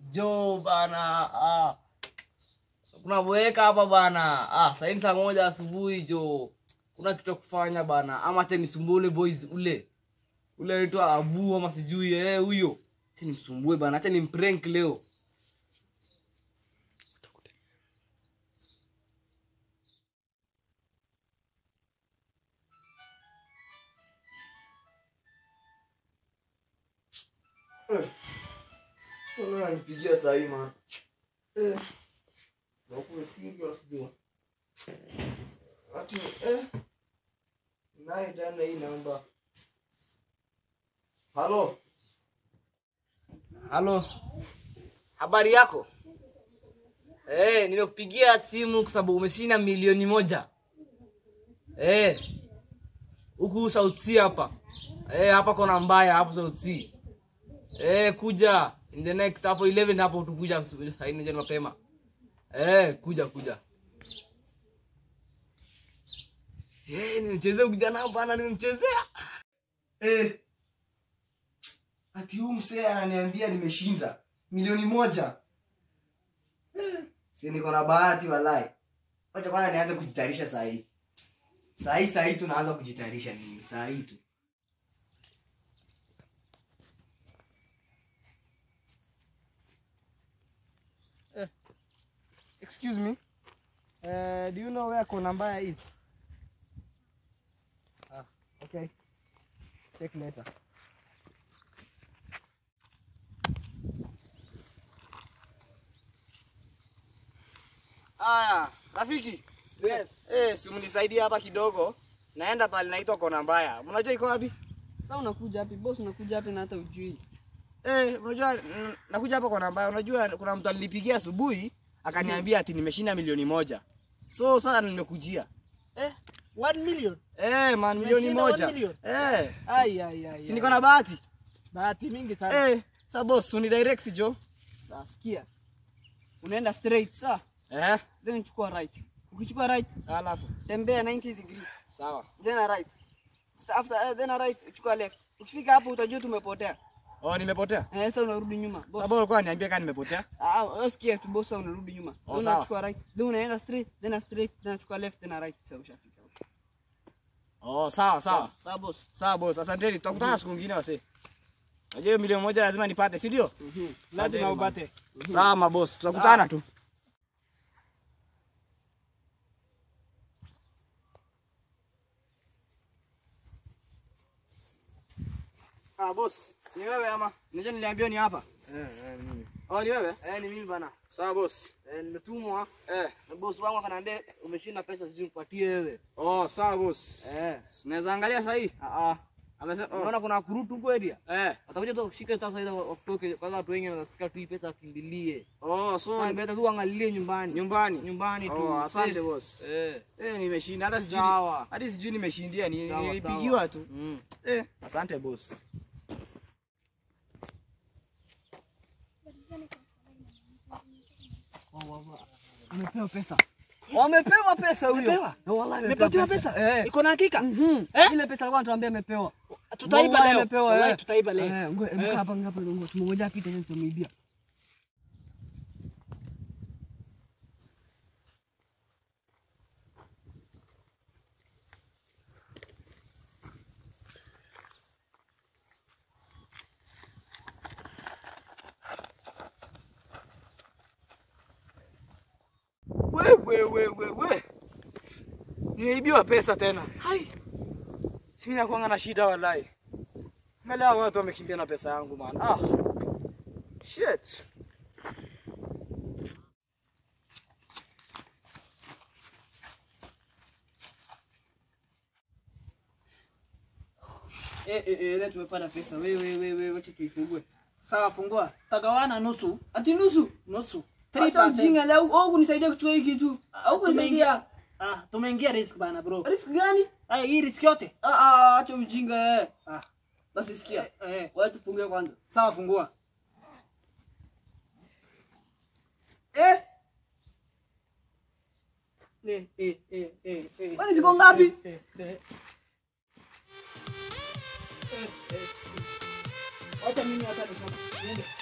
jo bana ah. kuna boeka hapa bana ah, saini saa moja asubuhi jo kuna kitu ya kufanya bana ama acha nisumbue boys ule ule aitwa abu ama sijui eh huyo acha nimsumbue bana acha nimprank leo nipigia sahii man nakuwa serious jo ati eh naye tena hii namba halo halo habari yako eh nimekupigia simu kwa sababu umeshinda milioni moja eh huku South Sea hapa eh hapa kona mbaya hapo South Sea eh kuja in the next hapo 11 hapo tukuja haina jana mapema eh kuja kuja eh nimechezea kijana bana nimemchezea eh ati huu msee ananiambia nimeshinda milioni moja eh, si niko na bahati walai wacha kwanza nianze kujitayarisha sahii sahii sahii tunaanza kujitayarisha nini sahii tu Excuse me. Uh, do you know where Konambaya is? Ah, okay. Check later. Aya, rafiki. Yes. Eh, si mnisaidie hapa kidogo. Naenda pale naitwa Kona Mbaya. Mnajua iko wapi? Sasa unakuja wapi? Boss unakuja wapi na hata ujui? Eh, unajua mm, nakuja hapa Kona Mbaya. Unajua kuna mtu alinipigia asubuhi akaniambia ati nimeshinda milioni moja. So sasa nimekujia. Eh, 1 million. Eh, man milioni Umeshinda moja. one million? Eh, Ai ai ai. si niko na bahati. bahati mingi sana. Eh, sasa boss, uni direct jo. Sasa sikia. Unaenda straight sawa? Eh, Then uchukua right. Ukichukua right, alafu. tembea 90 degrees. Sawa. Then a right. After uh, then a right, uchukua left. Ukifika hapo utajua tumepotea. Oh, nimepotea. Eh, sasa unarudi nyuma. Boss. Sasa ulikuwa niambia kama nimepotea. Ah, usikie tu boss unarudi nyuma. Oh, Then sawa. unachukua right. Then unaenda straight, then a straight, then unachukua left, then a right. Sasa ushafika. Oh, sawa sawa. Sawa boss. Sawa boss, asanteni. Tutakutana siku nyingine wase. Najua hiyo milioni moja lazima nipate, si ndio? Mhm. Asanteni, man. upate. Sawa maboss, tutakutana tu. Ah, boss, ni wewe ama? Unajua niliambiwa ni hapa. Eh, eh, mimi. Oh, ni wewe? Eh, ni mimi bana. Sawa boss. Eh, nimetumwa. Eh. Na boss wangu akaniambia umeshinda pesa sijui nipatie wewe. Oh, sawa boss. Eh. Unaweza angalia sasa hii? Ah ah. Amesema oh. Unaona kuna kurutu huko area? Eh. Watakuja tu kushika sasa hizo watoke kwanza watu wengi wanasikia tu hii pesa wakimbilie. Oh, so Sasa mbeta tu angalie nyumbani. nyumbani. Nyumbani tu. Oh, asante Safe. boss. Eh. Eh, nimeshinda hata sijui. Sawa. Hadi sijui nimeshindia ni Sawa, nilipigiwa sawa. tu. Mm. Eh, asante boss. Amepewa pesa. Wamepewa pesa huyo. Amepewa? Na wallahi Umepatiwa amepewa pesa? Eh. Iko na hakika? Mhm. Eh? Ile pesa alikuwa anatuambia amepewa. Tutaiba Wallahi leo. amepewa, Wallahi eh. tutaiba leo. Eh, ngoja Eh. mka hapa ngapa ngo tumongoja apite ndio tumeibia. We, we, we, we, we. Nimeibiwa pesa tena. Hai. Si mimi nakuanga na shida wallahi. Angalia hao watu wamekimbia na pesa yangu man. Ah. Shit. Eh eh eh leo tumepata pesa. Wewe wewe wewe wacha tuifungue. Sawa, fungua. Tagawana nusu. Ati nusu. Nusu. Hata ujinga leo au kunisaidia kuchukua hii kitu. Au kunisaidia. Ah, tumeingia risk bana bro. Risk gani? Ah, hii risk yote. Ah ah acha ujinga eh. Ah, Basi sikia. eh, eh. Wacha tufungue kwanza. Sawa, fungua. Eh, Eh, eh, eh, eh, eh. kwani ziko ngapi? Eh, eh. Wacha mimi hata nifungue.